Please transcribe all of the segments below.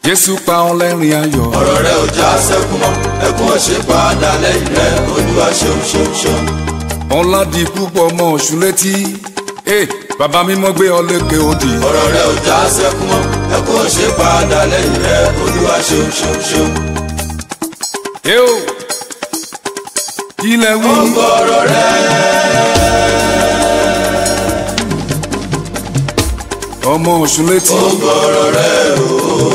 jésù pa ọ́ lẹ́rìn ayọ̀. ọ̀rọ̀ rẹ ò já sẹ́kún mọ́ ẹkún ò ṣe padà lẹ́yìn rẹ olúwa ṣeun ṣeun ṣeun. ọlá di púpọ̀ ọmọ ọ̀ṣun létí. ee bàbá mímọ́ gbé ọ lékè òdì. ọ̀rọ̀ rẹ ò já sẹ́kún mọ́ ẹkún ò ṣe padà lẹ́yìn rẹ olúwa ṣeun ṣeun ṣeun. ee o kí lẹ wí. gbogbo ọ̀rọ̀ rẹ ọmọ ọ̀ṣun létí. gbogbo ọ̀rọ̀ rẹ o.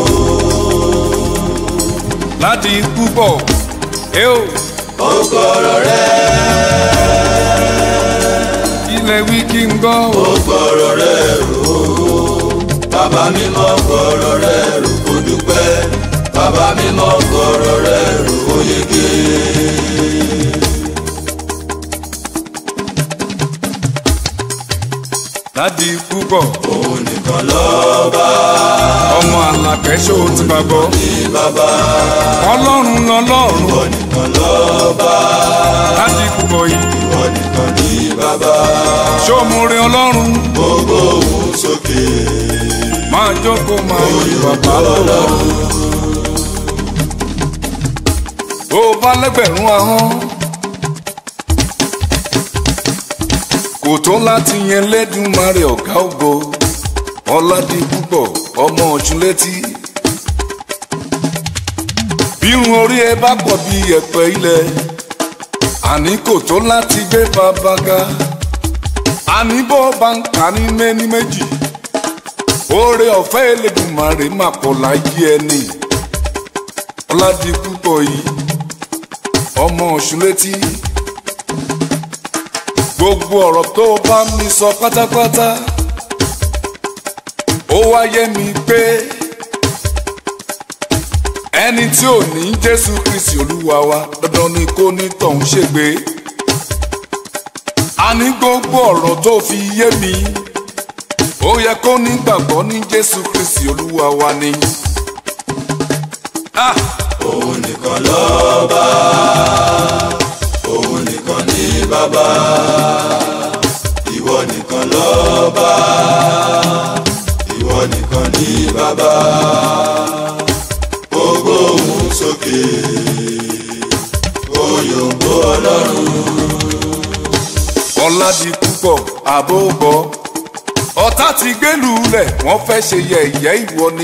láti púpọ̀ ee o gbogbo ọ̀rọ̀ rẹ kí lẹ wí kí n gbọ́. gbogbo ọ̀rọ̀ rẹ o. bàbá mi mọ gbọ́rọ̀ rẹ rò kó dúpẹ́ bàbá mi mọ gbọ́rọ̀ rẹ rò kó yege. láti púpọ̀ òun nìkan lọ́ba ọmọ àlàkẹ́sọ̀ ti bá gbọ́. ní bàbá ọlọ́run lọ́lọ́run ìwọ nìkan lọ́ba láti púpọ̀ yìí. ìwọ nìkan ní bàbá sọ́mùrè ọlọ́run gbogbo òun sókè máa jókòó máa yí bàbá lọ́wọ́. ó bá lẹ́gbẹ̀rún ahọ́n kò tó láti yẹn lẹ́dùnmarè ọ̀gá ògo ọ̀làdì púpọ̀ ọmọ ọ̀ṣun létí. bírun orí ẹ bá pọ̀ bí ẹ̀pẹ̀ ilẹ̀ àní kò tó láti gbé bàbá ga àní bó bá ń kà ní méní méjì oore ọ̀fẹ́ Elédùmarè máa pọ̀ láyé ẹni ọ̀làdì púpọ̀ yìí ọmọ ọ̀ṣun létí gbogbo ọ̀rọ̀ tó o bá mi sọ pátápátá ó wáyé mi pé ẹni tí ò ní Jésù Kristi Olúwa wa dandan ni kó ní tọ̀hún ṣègbé àní gbogbo ọ̀rọ̀ tó fi yé mi ó yẹ kó ní gbàgbọ́ ní Jésù Kristi Olúwa wa ni. Ah! òun nìkan lọ́ba òun nìkan ní bàbá ìwọ nìkan lọ́ba ìwọ nìkan ní bàbá gbogbo òun sókè òyìnbó ọlọ́run ọ̀làdì púpọ̀ àbó gbọ́ ọ̀tá ti gbélú lẹ̀ wọ́n fẹ́ ṣe yẹ̀yẹ́ ìwọ ni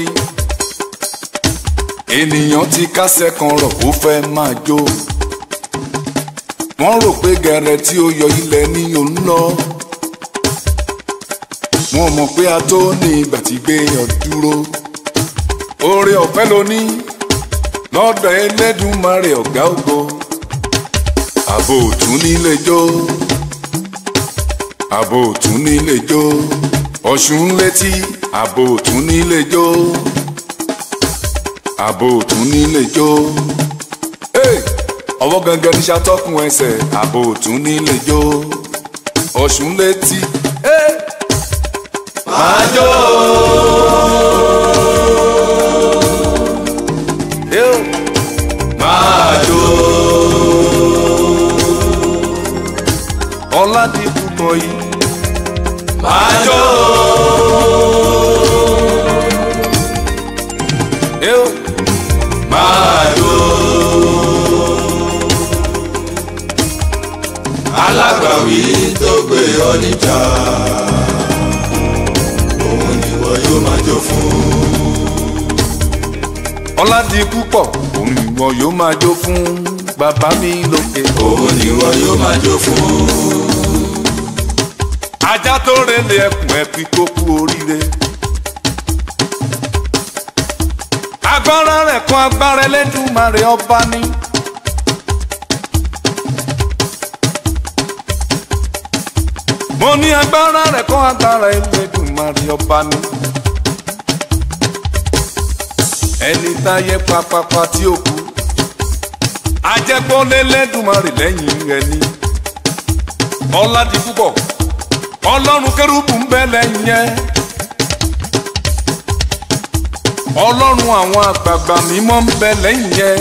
ènìyàn ti kásẹ̀ kan rọ̀ ó fẹ́ máa jó wọ́n rò pé gẹ̀rẹ́ tí ó yọ ilẹ̀ ní òun lọ wọ́n mọ̀ pé a tó ní ìgbà tí gbé ọ dúró oore ọ̀fẹ́ ló ní lọ́dọ̀ Ẹlẹ́dùmarè ọ̀gá ògo àbò òtún nílé jó àbò òtún nílé jó ọ̀ṣun létí àbò òtún nílé jó àbò òtún nílé jó Hey! ọwọ́ gangan ní ṣàtọ́kùn ẹsẹ̀ àbò òtún nílé jó ọ̀ṣun létí. Hey! máa jó Hey! máa jó ọ̀làdì púpọ̀ yìí máa jó Hey! máa jó alágbàwí tó gbé ọ níjà òun ni wọ́n yóò máa jó fún ọ̀làdì púpọ̀ òun ìwọ yóò máa jó fún bàbá mi lókè. òun ni wọ́n yóò máa jó fún ajá tó relé ẹkùn ẹbí kó kú oríire. agbára rẹ̀ kan agbára Ẹlẹ́dùmarè ọba ni. mo ní agbára rẹ̀ kan agbára Ẹlẹ́dùmarè ọba ni. ẹni táyé papapa tí ó kú ajẹ́pọ̀ lẹ́lẹ́dùmarè lẹ́yìn rẹ̀ ni. ọlá di púpọ̀ ọlọ́run kérúbù ń bẹ lẹ́yìn yẹn ọlọ́run àwọn àgbààgbà mímọ́ ń bẹ lẹ́yìn yẹn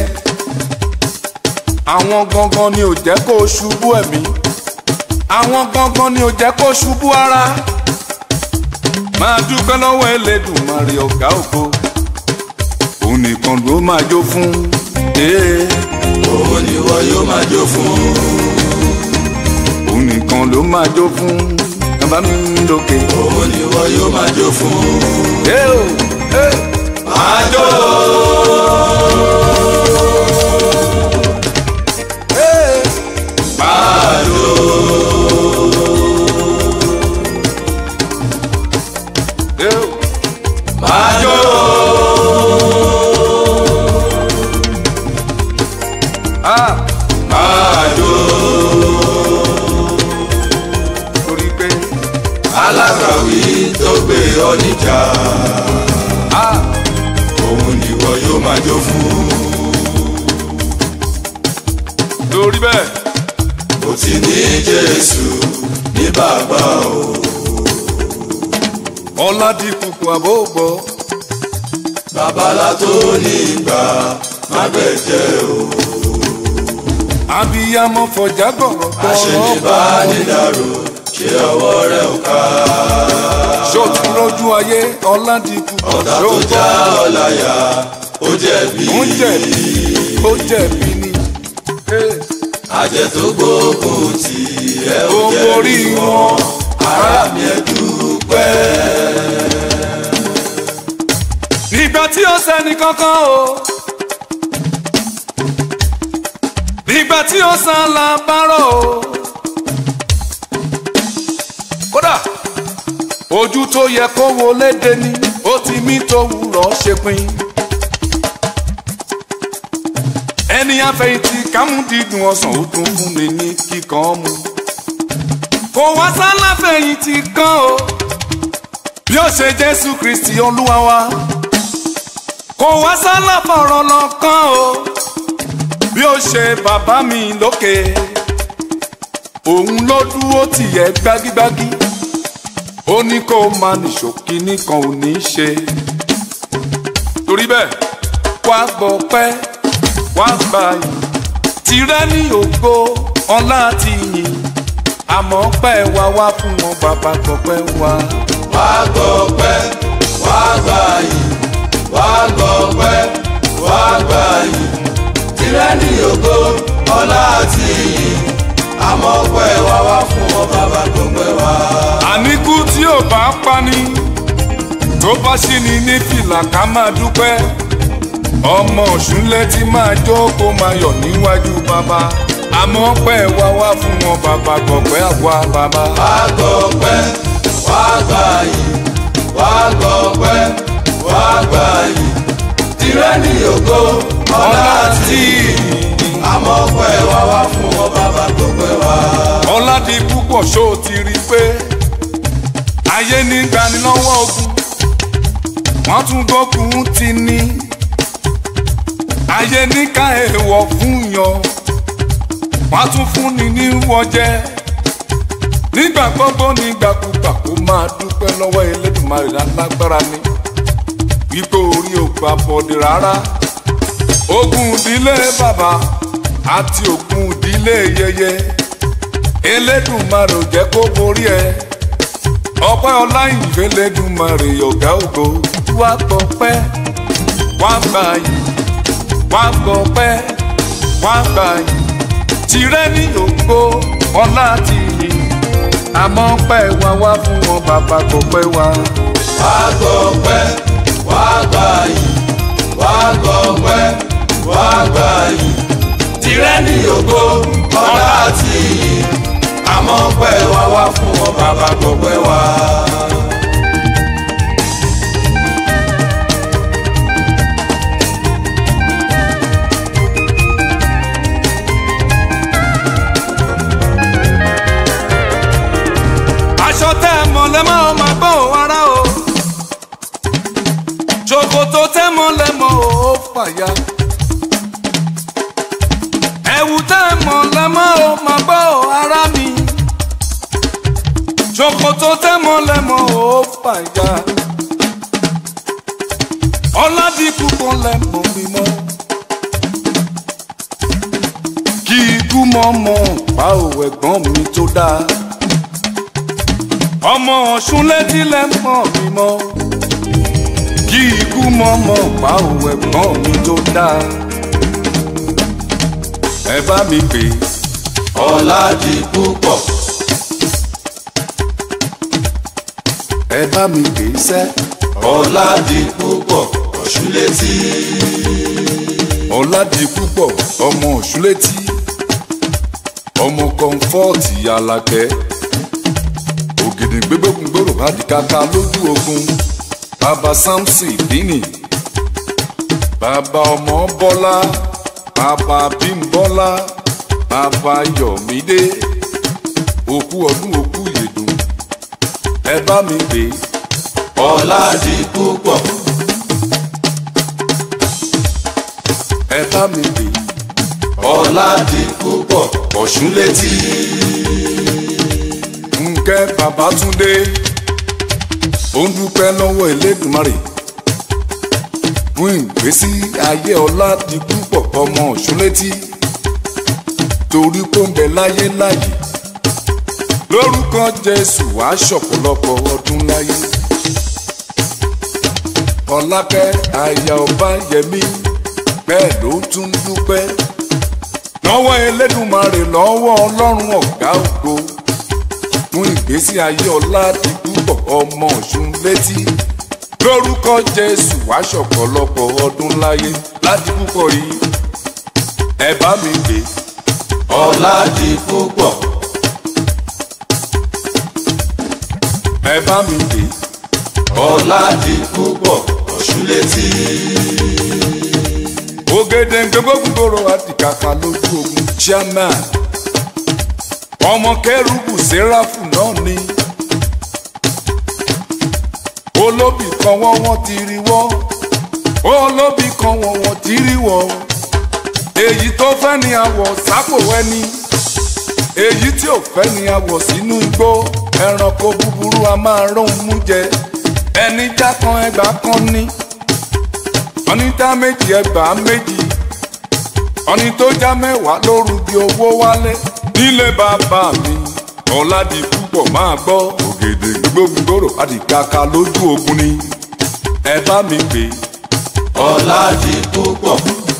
àwọn gangan ni ò jẹ́ kó o ṣubú ẹ̀mí àwọn gangan ni ò jẹ́ kó o ṣubú ara máa dúpẹ́ lọ́wọ́ Elédùmarè ọ̀gá ògo òun nìkan ló máa jó fún. ee, òun ni wọ́n yóò máa jó fún. òun nìkan ló máa jó fún. bàbá mi lókè. òun ni wọ́n yóò máa jó fún. ee o ee. máa jó. ee. máa jó. ee o. máa jó. ah máa jó. torí pé alákàwí tó gbé ọ níjà. ah òun ni wọ́n yóò máa jó fún. torí bẹ́ẹ̀. ó ti ní jésù ní bàbá o. ọ̀làdìkùkù àbógbọ̀ babalá tó ní ìgbà má gbẹ̀jẹ̀ o. abiyamọ fọjá gbọ̀rọ̀ àṣẹlẹ̀ bá nídàrú ṣé ọwọ́ rẹ̀ ò ká. ṣòtú lójú ayé ọ̀làdìkùkù ọ̀tá tó já ọ̀láyà ó jẹ̀bi. ó jẹ̀bi ó jẹ̀bi ni Ee, àjẹ́ tó gbógun tì ẹ́ ó ó borí jẹ̀bi wọn ara mi ẹ̀ dúpẹ́. nígbà tí ó sẹ́ni kankan o nígbà tí ó san lábárò o kódà ojú tó yẹ kó wo léde ni ó ti mí tó wúrọ̀ ṣe pin ẹni àfẹ̀yìntì kámú dídùn ọsàn ó tún fún mi ní kíkan mu kò wá sálàfẹ̀yìntì kan o bí ó ṣe jésù kristi olúwa wa kò wá sálà fọ̀rọ̀ lọ́kàn o bí ó ṣe bàbá mi lókè òun ló dúró tìyẹ gbágígbágí ó ní kó máa nìṣó kínní kan ò ní í ṣe torí bẹ́ẹ̀ wá gbọ́ pẹ́ wá gbà yìí tirẹ̀ ní ògo ọlá àti yìn àmọ́ pẹ́ wá wá fún wọn bàbá gbọ́pẹ́ wá. wá gbọ́ pẹ́ wá gbà yìí wá gbọ́ pẹ́ wá gbà yìí tirẹ̀ ní ògo ọlá àti iyì àmọ́ pẹ́ wá wá fún ọ bàbá tó pẹ́ wá. àníkú tí ò bá pani tó bá ṣì ní ní fìlà ká máa dúpẹ́ ọmọ ọ̀ṣun létí máa jókòó máa yọ̀ níwájú bàbá àmọ́ pẹ́ wá wá fún wọn bàbá gbọ̀pẹ́ àwa bàbá. wá gbọ́ pẹ́ wá gbà yìí wá gbọ́ pẹ́ wá gbà yìí tirẹ̀ ní ògo ọlá àti iyì àmọ́ pẹ́ wá wá fún ọ bàbá tó pẹ́ wá. ọ̀làdì púpọ̀ ṣó o ti rí i pé ayé ní gbanilọ́wọ́ ogun wọ́n tún gbógun ti ní ayé ní ká èèwọ̀ fún yan wọ́n tún fún ni ní wọ́jẹ́ nígbà gbogbo nígbàkúgbà kó máa dúpẹ́ lọ́wọ́ Elédùmarè lálágbára ni wípé orí ò gbà bọ̀dẹ̀ rárá ogun ìdílé bàbá àti ogun ìdílé yẹyẹ Elédùmarè ò jẹ́ kó borí ẹ ọpẹ́ ọláyìnfẹ Elédùmarè ọ̀gá ògo wá gbọpẹ́ wá gbà yìí wá gbọpẹ́ wá gbà yìí tirẹ̀ ní ògo ọlá ti yìn àmọ́ pẹ́ wá wá fún wọn bàbá gbọpẹ́ wá. wá gbọ́ pẹ́ wá gbà yìí wá gbọ́ pẹ́ wá gbà yìí tirẹ̀ ní ògo ọlá àti iyì àmọ́ pẹ́ wá wá fún wọn bàbá gbọ́ pẹ́ wá. aṣọ tẹ́ ẹ mọ̀ lẹ́mọ́ ọ máa gbọ́ ò ara o ṣòkòtò tẹ́ mọ̀ lẹ́mọ́ ò fàya ẹ̀wù tẹ́ ẹ mọ̀ lẹ́mọ́ ò máa gbọ́ ò ara mi ṣòkòtò tẹ́ mọ̀ lẹ́mọ́ ò fàya ọ̀làdìkú kan lẹ́mọ̀ mímọ́ kí ikú mọ́ mọ́ pa òwò ẹ̀gbọ́n mi tó dáa ọmọ ọ̀ṣun létí lẹ́ mọ̀ mí mọ́ kí kí ikú mọ́mọ́ pa òun ẹ̀gbọ́n mi tó dáa ẹ bá mi pè é. ọlá di púpọ̀ ẹ bá mi pè é sẹ́. ọlá di púpọ̀ ọ̀ṣúlétí ọ̀làdìpúpọ̀ ọmọ òṣùlétí ọmọ kọ́ńfọ́ọ̀tì alákẹ́ ògìdì gbégbógun gbòòrò àdìkàkà lójú ogun bàbá samson dínì bàbá ọmọ bọ́lá bàbá bímbọ́lá bàbá yọ̀mídé òkú ọdún òkú yèdùn ẹ bá mi pè é. ọlá di púpọ̀ ẹ bá mi pè é. ọlá di púpọ̀ ọ̀ṣúlétí Nkẹ́ Babátúndé ó ń dúpẹ́ lọ́wọ́ Elédùmarè fún ìgbésí ayé ọlá di púpọ̀ ọmọ Ọ̀ṣúnlétí torí pé ó ń bẹ láyé láyé lórúkọ Jésù wàá ṣọ̀pọ̀lọpọ̀ ọdún láyé Ọlákẹ́ aya ọba yẹmí bẹ́ẹ̀ ló tún dúpẹ́ lọ́wọ́ Elédùmarè lọ́wọ́ Ọlọ́run ọ̀gá ògo fún ìgbésí ayé ọlá di púpọ̀ ọmọ ọ̀ṣun létí lórúkọ jésù wá ṣọ̀pọ̀lọpọ̀ ọdún láyé láti púpọ̀ yìí ẹ bá mi gbé ọlá di púpọ̀ ẹ bá mi gbé ọlá di púpọ̀ ọ̀ṣúlétí ògèdè gbogbogbòrò àdìkàkà lójú ogun chairman ọmọ kẹrùbù sẹ́ráfù náà ni olóbì kan wọ́n wọ́n ti rí wọ́ olóbì kan wọ́n wọ́n ti rí wọ́ èyí tó fẹ́ ni àwọ̀ sápò ẹni èyí tí ò fẹ́ ni àwọ̀ sínú igbó ẹranko búburú a máa róhun mú jẹ ẹni já kan ẹgbàá kan ní ọ̀nìdá méjì ẹgbàá méjì ọ̀nì tó já mẹ́wàá lóru di owó wálé nílé bàbá mi ọ̀làdì púpọ̀ máa gbọ́ ògèdè gbogbogbòrò àdìkàkà lójú ogun ni ẹ bá mi pè é. ọlá di púpọ̀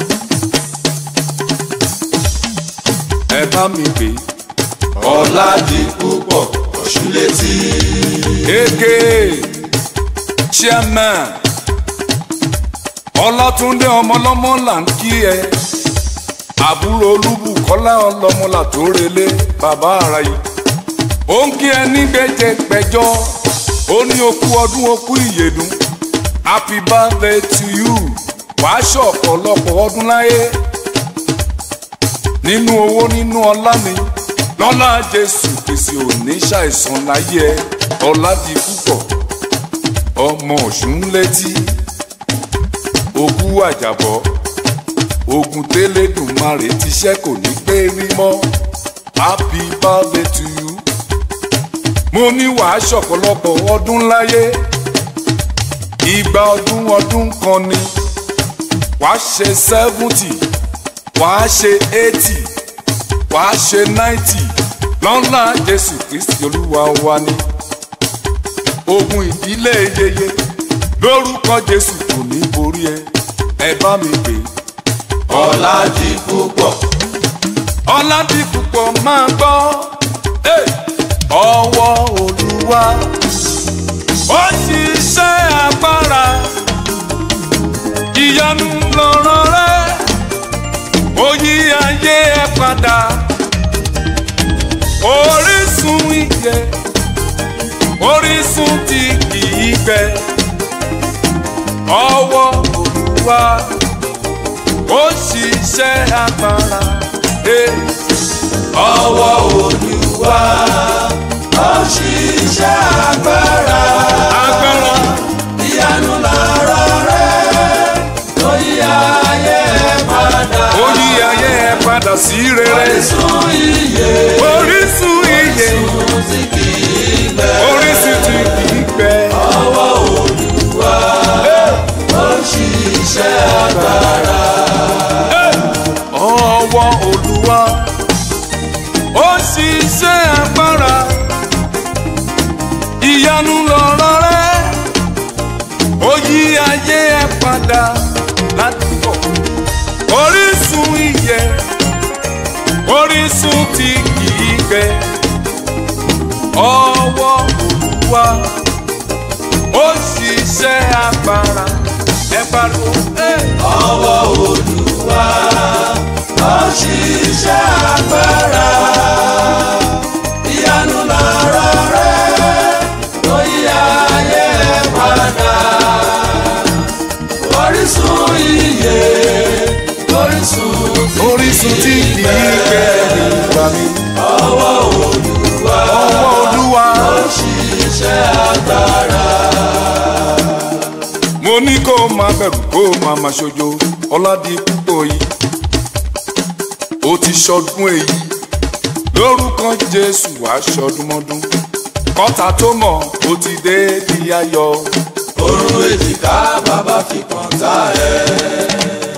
ẹ bá mi pè é. ọlá di púpọ̀ ọ̀ṣúlétí eke chairman ọlátúndé ọmọlọmọ là ń kí ẹ àbúrò olúbùkọ́lá ọlọ́mọlà tó relé bàbá ara yìí ó ń kí ẹ ní gbẹjẹgbẹjọ ó ní okú ọdún okú ìyèdùn happy birthday to you wàá ṣọ̀pọ̀lọpọ̀ ọdún láyé nínú owó nínú ọlá ni lọ́lá jésù kìsì òní ṣàìsàn láyé ẹ ọlá di púpọ̀ ọmọ ọ̀ṣun létí òkú àjàbọ̀ ogun tẹ́lẹ̀dùnmarè ti ṣẹ́ kò ní pé rí mọ́ happy birthday to you mo ní wàá ṣọ̀pọ̀lọpọ̀ ọdún láyé ìgbà ọdún ọdún kan ni wàá ṣe seventy wàá ṣe eighty wàá ṣe náìtì lọ́nà jésù kristi olúwa wa ni ogun ìdílé yeye lórúkọ jésù kò ní borí ẹ ẹ bá mi pè é. ọlá di púpọ̀ ọládì púpọ̀ máa gbọ́ Hey! ọwọ́ olúwa ó ṣiṣẹ́ agbára ìyanu lọ́rọ̀ rẹ ó yí ayé ẹ padà orísun ìyè orísun tí kìí gbẹ ọwọ́ olúwa ó ṣiṣẹ́ agbára. Hey! ọwọ́ olúwa ó ṣiṣẹ́ agbára agbára ìyanu lọ̀rọ̀ rẹ̀ tó yí ayé padà ó yí ayé ẹ padà sí rere orísun ìyè orísun ìyè orísun tí kì í gbẹ orísun tí kìí gbẹ ọwọ́ olúwa ó ṣiṣẹ́ agbára ọwọ́ olúwa ó ṣiṣẹ́ agbára ìyanu lọ̀rọ̀ rẹ ó yí ayé ẹ padà láti bọ̀ orísun ìyè orísun tí kìí gbẹ ọwọ́ Olúwa ó ṣiṣẹ́ agbára ẹ pariwo. Hey! ọwọ́ olúwa ó ṣiṣẹ́ agbára ìyanu lọ̀rọ̀ rẹ̀ tó yí ayé padà orísun ìyè orísun orísun tí kì í gbẹ nígbà mi. ọwọ́ olúwa ọwọ́ olúwa. ó ṣiṣẹ́ agbára. mo ní kó o máa bẹ̀rù kó o máa máa ṣojo ọ̀làdì púpọ̀ yìí. ó ti ṣọdún èyí lórúkọ jésù wàá ṣọdúnmọ́dún. kọ́ta tó mọ̀ ó ti dé di ayọ̀. orun èjìká bàbá fi kọ́ńtà ẹ̀.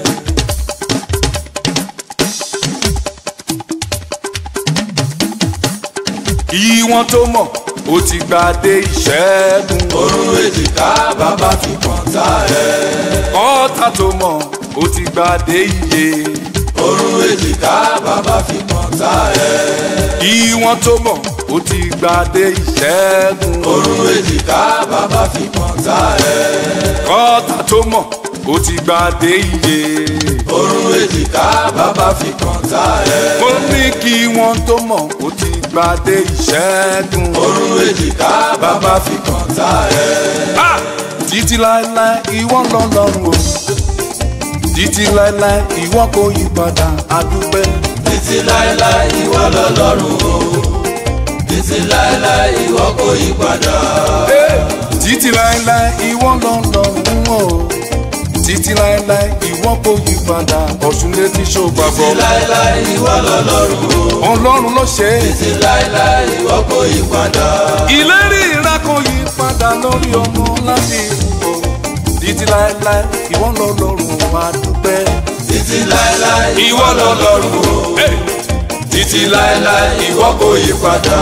kí wọ́n tó mọ̀ ó ti gbadé ìṣẹ́gun. orun èjìká bàbá fi kọ́ńtà ẹ̀. kọ́ta tó mọ̀ ó ti gbadé iye. orun èjìká bàbá fi kọ́ńtà ẹ̀. kí wọ́n tó mọ̀ ó ti gbadé ìṣẹ́gun. orun èjìká bàbá fi kọ́ńtà ẹ̀. kọ́ta tó mọ̀ ó ti gbadé iye. orun èjìká bàbá fi kọ́ńtà ẹ̀. mo ní kí wọ́n tó mọ̀ ó ti gbadé ìṣẹ́gun. orun èjìká bàbá fi kọ́ńtà ẹ̀. Ah! títí láéláé ìwọ lọ́lọ́run o títí láéláé ìwọ kò yí padà àdúpẹ́. títí láéláé ìwọ lọ́lọ́run o títí láéláé ìwọ kò yí padà. Eh! títí láéláé ìwọ lọ́lọ́run o títí láéláé ìwọ kò yí padà ọ̀ṣun létí ṣògbàgbọ́. títí láéláé ìwọ lọ́lọ́run o ọlọ́run ló ṣe é. títí láéláé ìwọ kò yí padà. ìlérí ìra kò yí padà lórí ọmọ láti ìbò títí láéláé ìwọ lọ́lọ́run àdúpẹ́. títí láéláé ìwọ lọ́lọ́run o Hey! títí láéláé ìwọ kò yí padà.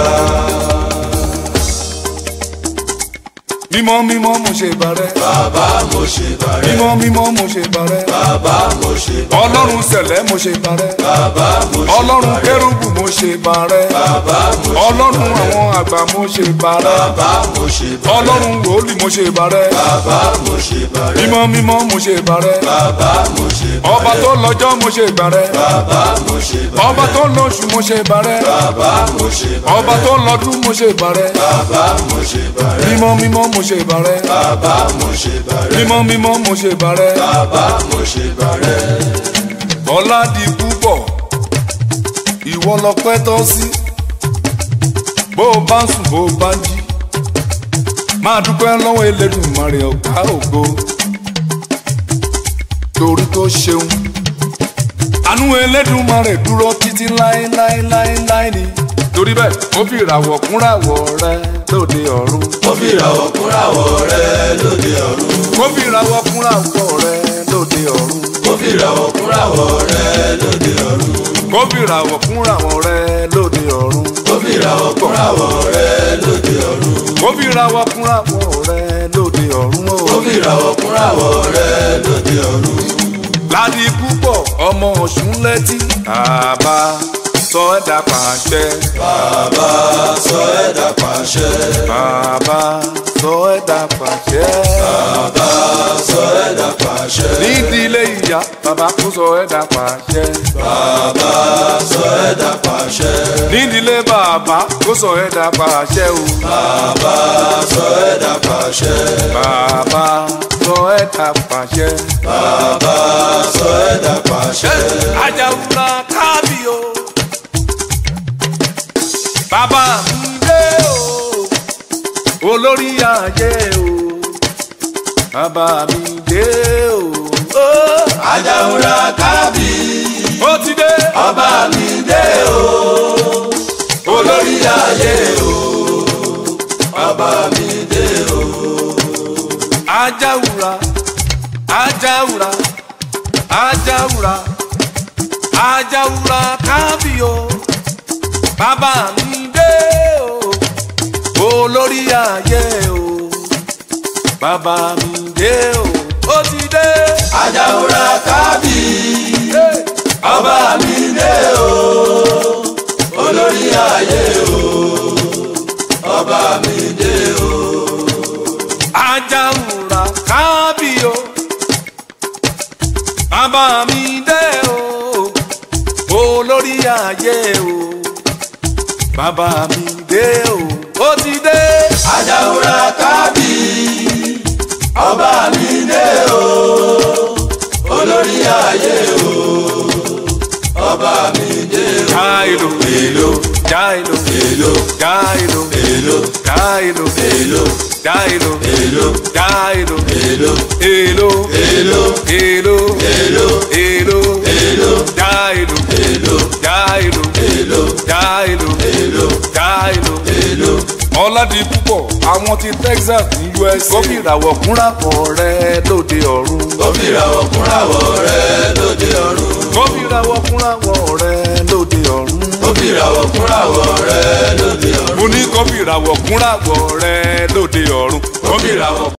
mímọ́ mímọ́ mo ṣe bàrẹ́. bàbá mo ṣe bàrẹ́. mímọ́ mímọ́ mo ṣe bàrẹ́. bàbá mo ṣe bàrẹ́. ọlọ́run sẹ̀lẹ̀ mo ṣe bàrẹ́. bàbá mo ṣe ọlọ́run bàrẹ́. kérúbù mo ṣe bàrẹ́. bàbá mo ṣe ọlọ́run àwọn àgbà mo ṣe bàrẹ́. bàbá mo ṣe bàrẹ́. ọlọ́run wòlíì mo ṣe bàrẹ́. bàbá mo ṣe bàrẹ́. mímọ́ mímọ́ mo ṣe bàrẹ́. bàbá mo ṣe bàrẹ́. ọba tó lọ́jọ́ mo ṣe bàrẹ́. bàbá mo ṣe bàrẹ́. ọba tó lóṣù mo ṣe bàrẹ́. bàbá mo ṣe bàrẹ́. ọba tó lọ́dún mo ṣe bàrẹ́. bàbá mo ṣe bàrẹ́. mímọ́ mímọ́ mo ṣe bàrẹ́. bàbá mo ṣe bàrẹ́. mímọ́ mímọ́ mo ṣe bàrẹ́. bàbá mo ṣe bàrẹ́. ọlá di púpọ̀ ìwọ lọpẹ́ tọ́ sí bó o bá ń sùn bó o bá ń jí máa dúpẹ́ lọ́wọ́ Elédùmarè ọ̀gá ògo torí tó ṣeun àánú Elédùmarè dúró títí láéláéláéláé ni torí bẹ́ẹ̀ ó fi ìràwọ̀ kúnràwọ̀ rẹ lóde ọ̀run ó fi ìràwọ̀ kúnràwọ̀ rẹ lóde ọ̀run. ó fi ìràwọ̀ kúnràwọ̀ rẹ lóde ọ̀run ó fi ìràwọ̀ kúnràwọ̀ rẹ lóde ọ̀run. ó fi ìràwọ̀ kúnràwọ̀ rẹ lóde ọ̀run. ó fi ìràwọ̀ kúnràwọ̀ rẹ lóde ọ̀run. ó fi ìràwọ̀ kúnràwọ̀ rẹ lóde ọ̀run o. ó fi ìràwọ̀ kúnràwọ̀ rẹ lóde ọ̀run. ládi púpọ̀ ọmọ ọ̀ṣun létí. bàbá sọ ẹ̀dá pàṣẹ. bàbá sọ ẹ̀dá pàṣẹ. bàbá sọ ẹ̀dá pàṣẹ. bàbá sọ ẹ̀dá pàṣẹ. nídìílé ìyá bàbá kó sọ ẹ̀dá pàṣẹ. bàbá sọ ẹ̀dá pàṣẹ. nídìílé bàbá kó sọ ẹ̀dá pàṣẹ o. bàbá sọ ẹ̀dá pàṣẹ. bàbá sọ ẹ̀dá pàṣẹ. bàbá sọ ẹ̀dá pàṣẹ. Ajauna kábíyó. Bàbá mi dé o, olórí ayé o. Bàbá mi dé o. ó, Ajaura kábí. Ó ti dé. ọba mi dé o. olórí ayé o. ọba mi dé o. Ajaura, Ajaura, Ajaura, Ajaura kábíyó. Bàbá mi dé o, olórí ayé o. Bàbá mi dé o ó ti dé. Ajaura kábì ọba mi dé o olórí ayé o ọba mi dé o. Ajaura kábíyó bàbá mi dé o olórí ayé o bàbá mi dé o ó ti dé. Ajaura kábì ọba mi dé o olórí ayé o ọba mi dé o. Jailo èlò Jailo èlò Jailo èlò Jailo èlò Jailo èlò Jailo èlò Èlò èlò Èlò èlò Èlò èlò Jailo èlò Jailo èlò Jailo èlò Jailo èlò. ọ̀làdì púpọ̀ àwọn ti Texas ní USA. kó fi ìràwọ̀ kúnra pọ̀ rẹ lóde ọ̀run. ó fi ìràwọ̀ kúnràwọ̀ rẹ̀ lóde ọ̀run. kó fi ìràwọ̀ kúnra pọ̀ rẹ lóde ọ̀run. ó fi ìràwọ̀ kúnràwọ̀ rẹ̀ lóde ọ̀run. mo ní kó fi ìràwọ̀ kúnra pọ̀ rẹ lóde ọ̀run. ó fi ìràwọ̀